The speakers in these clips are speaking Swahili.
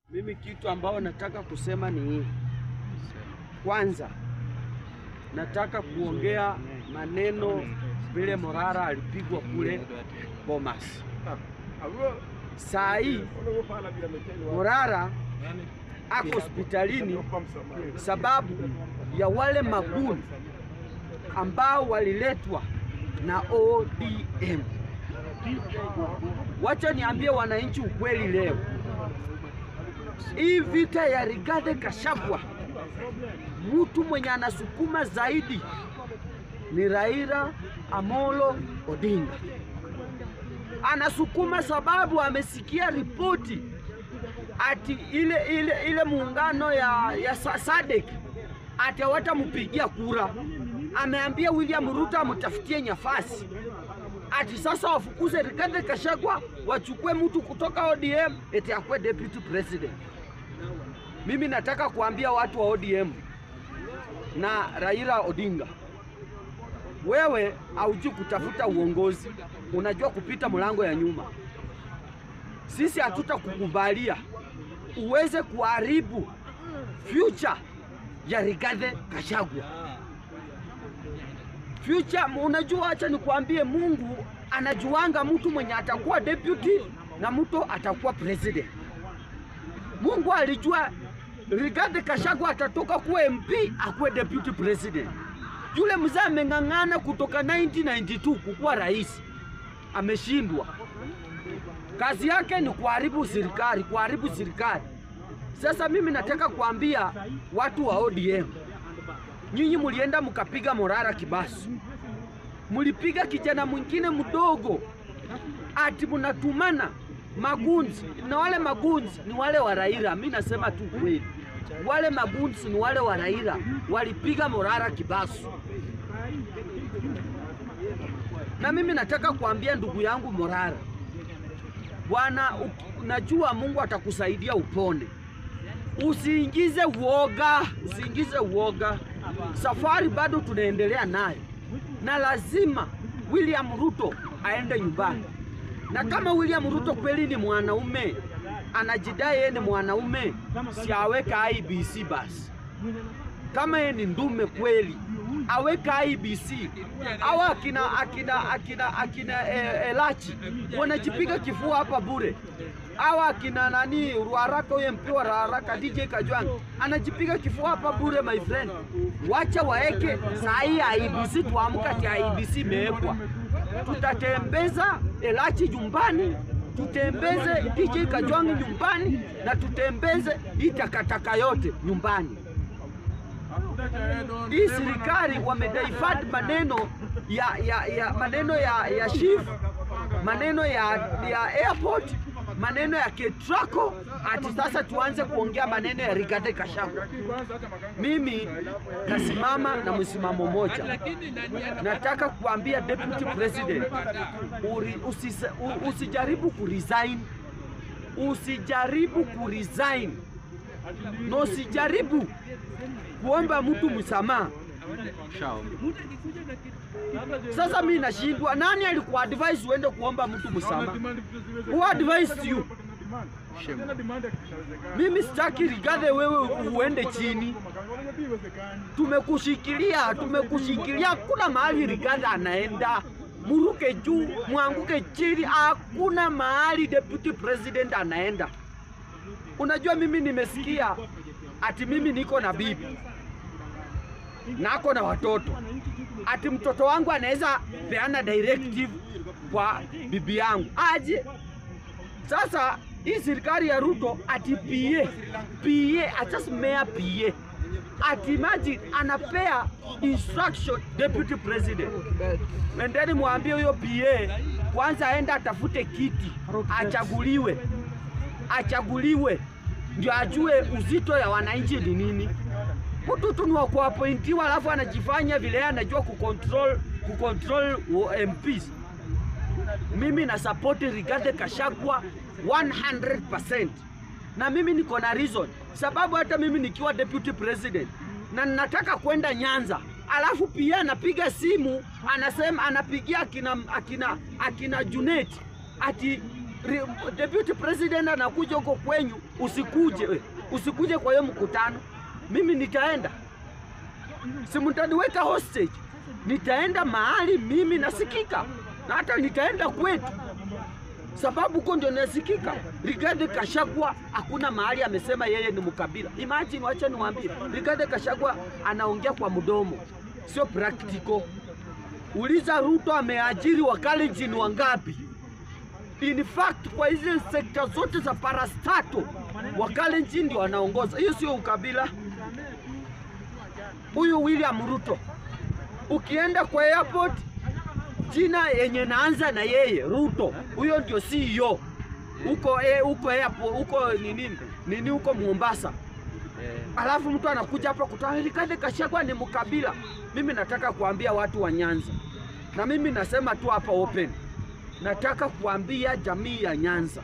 Mimi kitu ambao nataka kusema ni hii. Kwanza nataka kuongea maneno vile Morara alipigwa kule Bomas. Saa hii Morara ako hospitalini sababu ya wale maguni ambao waliletwa na ODM. Wacha niambie wananchi ukweli leo. Hii vita ya Rigathi Gachagua, mtu mwenye anasukuma zaidi ni Raila Amolo Odinga. Anasukuma sababu amesikia ripoti ati ile ile ile muungano ya, ya SADC ati hawatampigia kura. Ameambia William Ruto amtafutie nyafasi ati sasa wafukuze Rigathi Gachagua wachukue mtu kutoka ODM eti akuwe deputy president. Mimi nataka kuambia watu wa ODM na Raila Odinga, wewe haujui kutafuta uongozi, unajua kupita mlango ya nyuma. Sisi hatutakukubalia uweze kuharibu future ya Rigathi Gachagua future. Unajua, acha nikwambie, Mungu anajuanga mtu mwenye atakuwa deputy na mtu atakuwa president. Mungu alijua Rigathi Gachagua atatoka kuwa MP akuwe deputy president. Yule mzee ameng'ang'ana kutoka 1992 kukuwa rais, ameshindwa. Kazi yake ni kuharibu serikali, kuharibu serikali. Sasa mimi nataka kuambia watu wa ODM, nyinyi mulienda mkapiga Morara Kibasu, mulipiga kijana mwingine mdogo, ati munatumana magunzi, na wale magunzi ni wale wa Raila. Mimi nasema tu kweli, wale magunzi ni wale wa Raila, walipiga Morara Kibasu. Na mimi nataka kuambia ndugu yangu Morara, bwana, najua Mungu atakusaidia upone. Usiingize uoga, usiingize uoga. Safari bado tunaendelea nayo, na lazima William Ruto aende nyumbani. Na kama William Ruto kweli ni mwanaume, anajidai yeye ni mwanaume, si aweka IBC basi. Kama yeye ni ndume kweli, aweka IBC. Au akina akina akina akina e, Elachi wanajipiga kifua hapa bure awa akina nani Ruaraka, huye MP wa Ruaraka DJ Kajwang anajipiga kifua hapa bure, my friend. Wacha waeke saa hii IBC, tuamka ati IBC imewekwa. Tutatembeza Elachi nyumbani, tutembeze DJ Kajwang nyumbani, na tutembeze hii takataka yote nyumbani. Hii serikali wamedivert maneno ya, ya, ya maneno ya, ya chief maneno ya, ya airport maneno ya Ketraco ati sasa tuanze kuongea maneno ya Rigathi Gachagua. Mimi nasimama na msimamo moja, nataka kuambia deputy president uri, usisa, u, usijaribu kuresign, usijaribu kuresign na usijaribu kuomba mtu msamaha. Sasa mimi nashindwa, nani alikuwa advise uende kuomba mtu msamaha? Who advised you? Mimi sitaki Rigathi wewe uende chini. Tumekushikilia, tumekushikilia, hakuna mahali Rigathi anaenda. Muruke juu, mwanguke chini, hakuna mahali deputy president anaenda. Unajua, mimi nimesikia ati mimi niko na bibi nako na watoto, ati mtoto wangu anaweza peana directive kwa bibi yangu aje. Sasa hii serikali ya Ruto ati PA PA achasimea PA ati imagine anapea instruction deputy president. Endeni mwambie huyo PA kwanza aenda atafute kiti achaguliwe, achaguliwe ndio ajue uzito ya wananchi ni nini. Mtu tu ni wa kuapointiwa, alafu anajifanya vile anajua kucontrol kucontrol MPs. Mimi na support Rigathi Gachagua 100%, na mimi niko na reason, sababu hata mimi nikiwa deputy president na nataka kwenda Nyanza, alafu pia anapiga simu anasema, anapigia akina, akina, akina Junet ati ri- deputy president anakuja huko kwenyu, usikuje we, usikuje kwa hiyo mkutano, mimi nitaenda, si mtaniweka hostage. Nitaenda mahali mimi nasikika, na hata nitaenda kwetu, sababu huko ndio nasikika. Rigathi Gachagua hakuna mahali amesema yeye ni mkabila. Imagine, wacha niwaambie, Rigathi Gachagua anaongea kwa mdomo, sio practical. Uliza Ruto ameajiri Wakalenjin wangapi? In fact kwa hizi sekta zote za parastato Wakalenjin ndio wanaongoza. Hiyo sio ukabila. Huyu William Ruto, ukienda kwa airport, jina yenye naanza na yeye Ruto, huyo ndio CEO huko eh, huko airport huko nini nini huko Mombasa. Alafu mtu anakuja hapa kutoa Rigathi Gachagua ni mkabila. Mimi nataka kuambia watu wa Nyanza, na mimi nasema tu hapa open, nataka kuambia jamii ya Nyanza,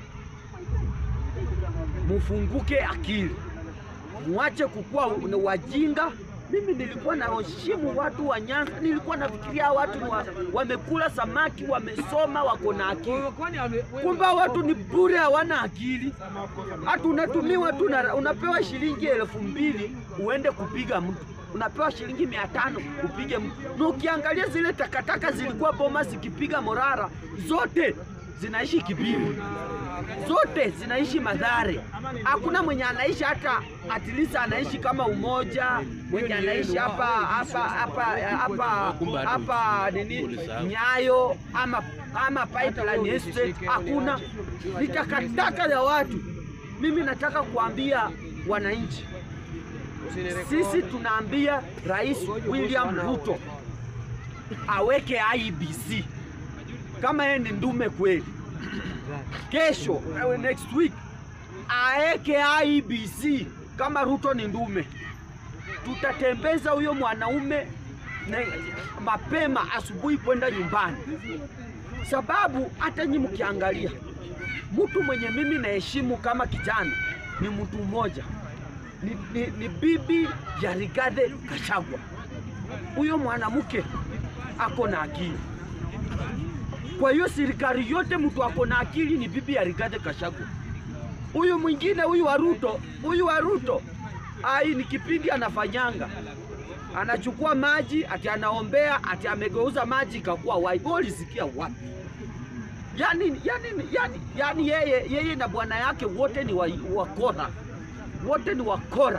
mufunguke akili, muache kukuwa ni wajinga. Mimi nilikuwa naheshimu watu wa Nyanza, nilikuwa nafikiria watu ni wa, wamekula samaki, wamesoma, wako na akili. Kumbe watu ni bure, hawana akili. Hata unatumiwa tu, na- unapewa shilingi elfu mbili uende kupiga mtu, unapewa shilingi mia tano upige mtu. Na ukiangalia zile takataka zilikuwa boma zikipiga Morara, zote zinaishi Kibiri, zote zinaishi Madhare. Hakuna mwenye anaishi hata at least anaishi kama Umoja, mwenye anaishi hapa hapa hapa hapa hapa nini Nyayo ama ama Pipeline Estate, hakuna. Ni takataka ya watu. Mimi nataka kuambia wananchi, sisi tunaambia Rais William Ruto aweke IEBC kama yeye ni ndume kweli, kesho eh, next week aeke IEBC kama Ruto ni ndume. Tutatembeza huyo mwanaume na mapema asubuhi kwenda nyumbani, sababu hata nyi mkiangalia mtu mwenye mimi naheshimu kama kijana ni mtu mmoja, ni, ni, ni bibi ya Rigathi Gachagua. Huyo mwanamke ako na akili. Kwa hiyo serikali yote mtu ako na akili ni bibi ya Rigathi Gachagua. Huyu mwingine huyu wa Ruto, huyu wa Ruto ai, ni kipindi anafanyanga, anachukua maji ati anaombea ati amegeuza maji ikakuwa wine. Wewe ulisikia wapi? Yani, yani, yani, yani yeye, yeye na bwana yake wote ni wa- wakora, wote ni wakora.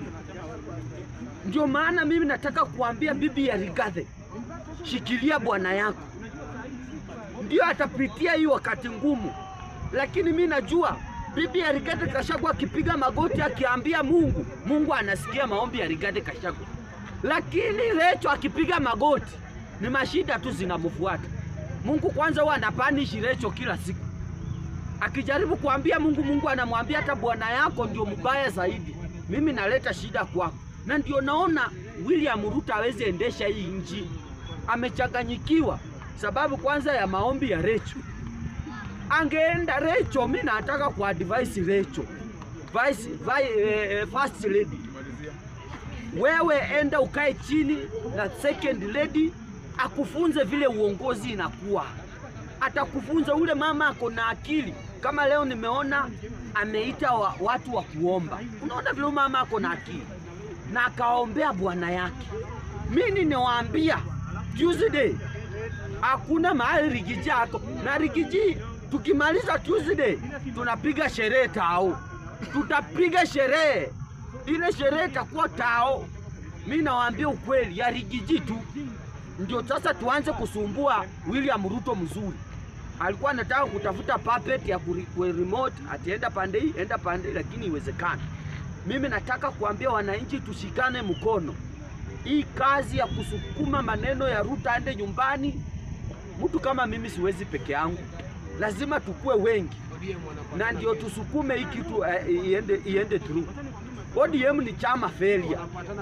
Ndio maana mimi nataka kuambia bibi ya Rigathi, shikilia bwana yako, ndio atapitia hii wakati ngumu, lakini mi najua bibi ya Rigathi Gachagua akipiga magoti akiambia Mungu, Mungu anasikia maombi ya Rigathi Gachagua, lakini Recho akipiga magoti ni mashida tu zinamfuata. Mungu kwanza huwa anapanishi Recho kila siku, akijaribu kuambia Mungu, Mungu anamwambia hata bwana yako ndio mbaya zaidi, mimi naleta shida kwako. Na ndio naona William Ruto hawezi endesha hii nchi, amechanganyikiwa sababu kwanza ya maombi ya Recho. Angeenda Recho, mi nataka kuadvise Recho vice, vi, eh, first lady, wewe enda ukae chini na second lady akufunze vile uongozi inakuwa, atakufunza. Ule mama ako na akili. Kama leo nimeona ameita wa, watu wa kuomba, unaona vile huyu mama ako na akili na akaombea bwana yake. Mimi niwaambia Tuesday hakuna mahali Rigiji ako na Rigiji. Tukimaliza Tuesday tunapiga sherehe tao, tutapiga sherehe ile sherehe itakuwa tao. Mi nawaambia ukweli ya Rigiji tu ndio sasa tuanze kusumbua William Ruto. Mzuri alikuwa anataka kutafuta puppet ya kuri- ku remote atienda pande hii enda pande hii, lakini iwezekana. Mimi nataka kuambia wananchi tushikane mkono. Hii kazi ya kusukuma maneno ya Ruto aende nyumbani, mtu kama mimi siwezi peke yangu, lazima tukue wengi na ndio tusukume hii kitu eh, iende, iende through. ODM ni chama failure.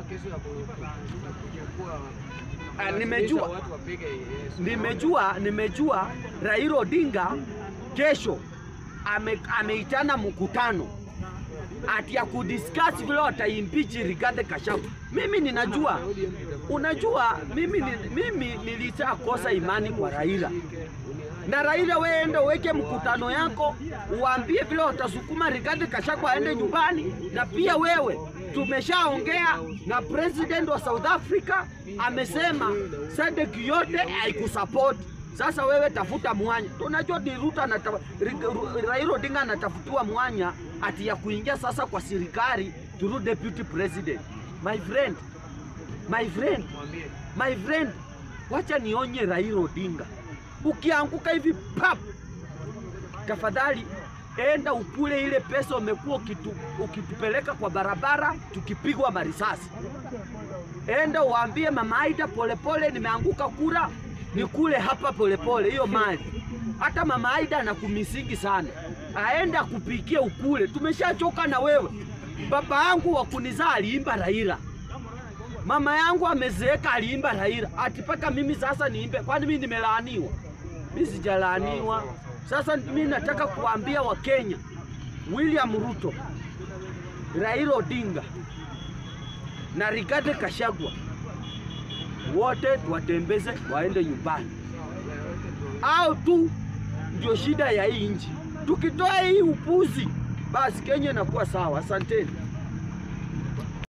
Ah, nimejua nimejua nimejua Raila Odinga kesho ame, ameitana mkutano ati ya kudiscuss vile wataimpeach Rigathi Gachagua. Mimi ninajua, unajua mimi, ni- mimi nilishakosa imani kwa Raila na Raila, weende uweke mkutano yako, uambie vile watasukuma Rigathi Gachagua aende nyumbani. Na pia wewe, tumeshaongea na president wa South Africa, amesema SADC yote haikusupport. Sasa wewe tafuta mwanya. Tunajua ni Ruto anata, Raila Odinga anatafutiwa mwanya ati ya kuingia sasa kwa serikali through deputy president. My friend, my friend, my friend, wacha nionye Raila Odinga, ukianguka hivi pap, tafadhali enda ukule ile pesa umekuwa ukitu, ukitupeleka kwa barabara tukipigwa marisasi. Enda uambie mama Aida, polepole nimeanguka kura nikule hapa polepole hiyo mali. Hata mama Aida anakumisingi sana, aende akupikie ukule. Tumeshachoka na wewe. Baba yangu wa kunizaa aliimba Raila, mama yangu amezeeka aliimba Raila, ati paka mimi sasa niimbe? Kwani mimi nimelaaniwa? Mimi sijalaaniwa. Sasa mimi nataka kuambia Wakenya, William Ruto, Raila Odinga na Rigathi Gachagua wote watembeze waende nyumbani, au tu ndio shida ya hii nchi. Tukitoa hii upuzi, basi Kenya inakuwa sawa. Asanteni.